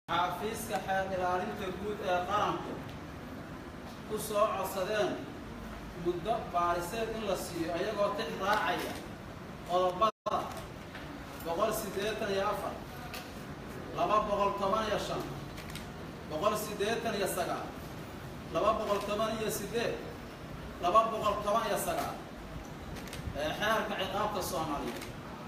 xafiiska xeer ilaalinta guud ee qaranku ku soo codsadeen muddo baariseed in la siiyo ayagoo tix raacaya qodobada boqol siddeetan iyo afar laba boqol toban iyo shan boqol siddeetan iyo sagaal laba boqol toban iyo siddeed laba boqol toban iyo sagaal ee xeerka ciqaabta soomaaliyeed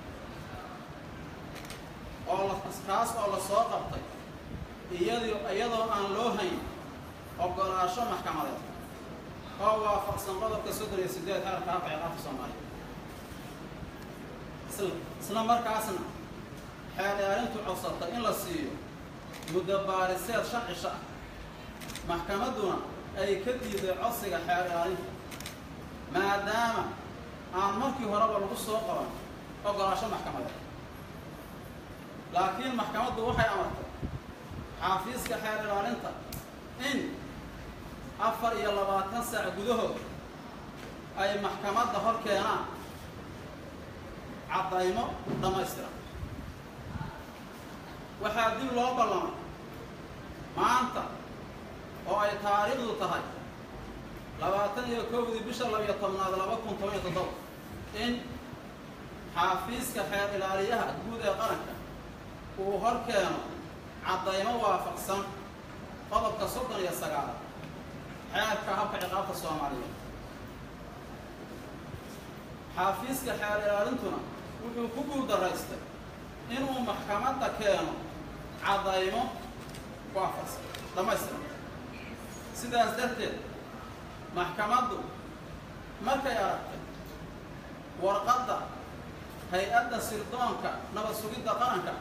oo la kaas oo la soo qabtay iyadoo iyadoo aan loo hayn oggolaasho maxkamadeed oo waafaqsan qodobka soddon iyo siddeed xeerka habka ciqaabta soomaaliyeed isla isla markaasna xeer ilaalintu codsatay in la siiyo muddo baariseed shan cisho ah maxkamadduna ay ka diiday codsiga xeer ilaalinta maadaama aan markii horeba lagu soo qaban oggolaasho maxkamadeed laakiin maxkamaddu waxay amartay xaafiiska xeer ilaalinta in afar iyo labaatan saac gudahood ay maxkamadda hor keenaan caddaymo dhammaystiran waxaa dib loo ballamay maanta oo ay taariikhdu tahay labaatan iyo kowdii bisha labiyo tobnaad laba kun toban iyo toddoba in xaafiiska xeer ilaaliyaha guud ee qaranka uu hor keeno caddaymo waafaqsan qodobka soddon iyo sagaal xeerka habka ciqaabta soomaaliyeed xaafiiska xeer ilaalintuna wuxuu ku guuldaraystay inuu maxkamadda keeno caddaymo waafaqsan dhammaystiran sidaas darteed maxkamaddu markay aragtay warqadda hay-adda sirdoonka nabad sugidda qaranka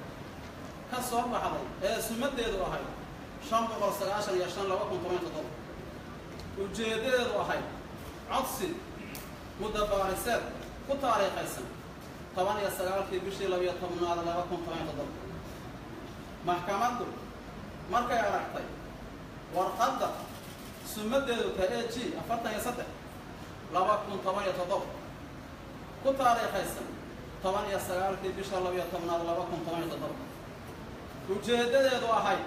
ka soo baxday ee sumaddeedu ahayd shan boqol sagaashan iyo shan laba kun toban toddoba ujeeddadeedu ahayd codsi muddo baariseed ku taariikhaysan toban iyo sagaalkii bishii labiyo tobnaad laba kun toban toddoba maxkamaddu markay aragtay warqadda sumaddeedu tahay e g afartan iyo saddex laba kun toban iyo toddoba ku taariikhaysan toban iyo sagaalkii bisha labiyo tobnaad laba kun toban iyo toddoba ujeeddadeedu ahayd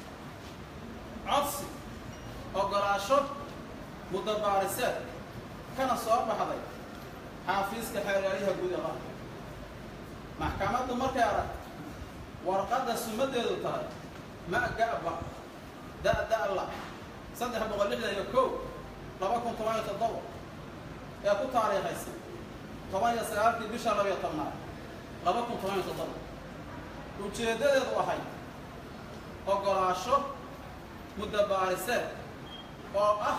codsi oggolaasho muddo baariseed kana soo baxday xaafiiska xeeryaaliyaha guud ee qaranka maxkamaddu markay aragtay warqadda sumaddeedu tahay ma-ga'ba da-da-la saddex boqol lixdan iyo kow laba kun toban iyo toddoba ee ku taariikhaysan toban iyo sagaalkii bisha labiyo tobnaad laba kun toban iyo toddoba ujeeddadeedu ahayd oggolaasho muddo baariseed oo ah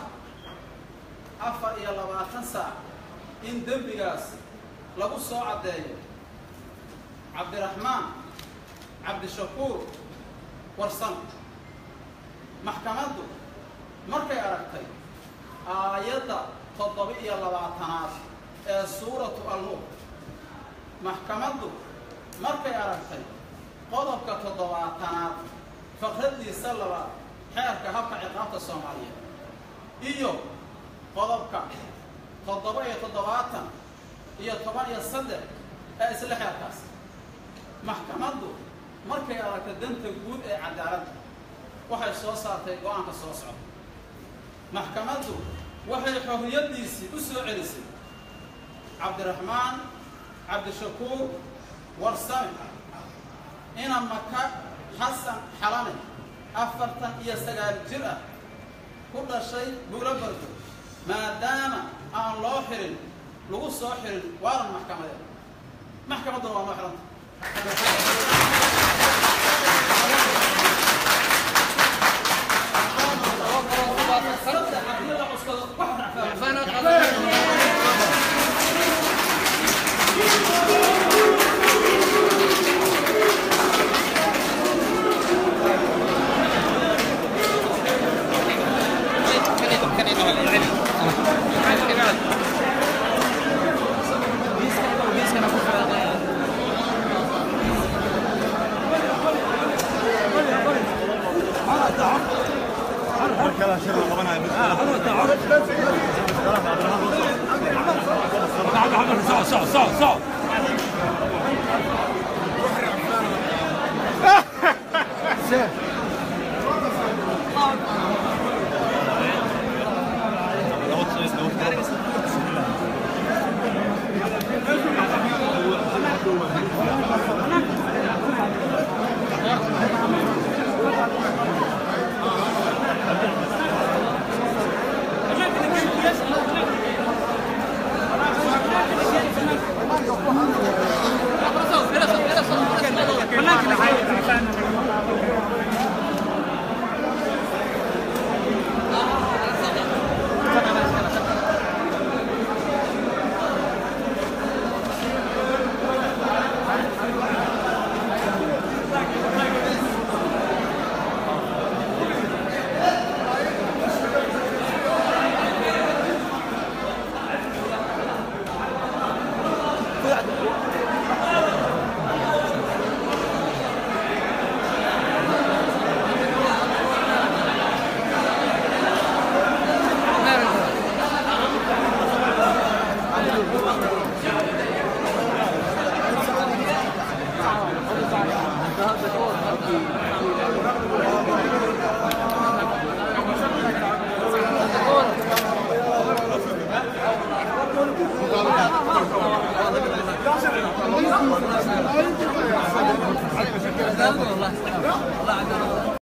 afar iyo labaatan saac in dembigaas lagu soo caddeeyo cabdiraxmaan cabdishakuur warsan maxkamaddu markay aragtay aayadda toddoba-iyo labaatanaad ee suuratu alnuur maxkamaddu markay aragtay qodobka toddobaatanaad faqraddiisa labaad xeerka habka ciqaabta soomaaliyeed iyo qodobka toddoba iyo toddobaatan iyo toban iyo saddex ee isla xeerkaas maxkamaddu markay aragtay danta guud ee cadaaladda waxay soo saartay go-aanka soo socda maxkamaddu waxay xorriyaddiisii u soo celisay cabdiraxmaan cabdishakuur warsame ina maka xasan xalane afartan iyo sagaal jir ah ku dhashay buulo bardo maadaama aan loo xirin lagu soo xirin waaran maxkamadeed maxkamadduna waa noo xiranta صح صح صح حسام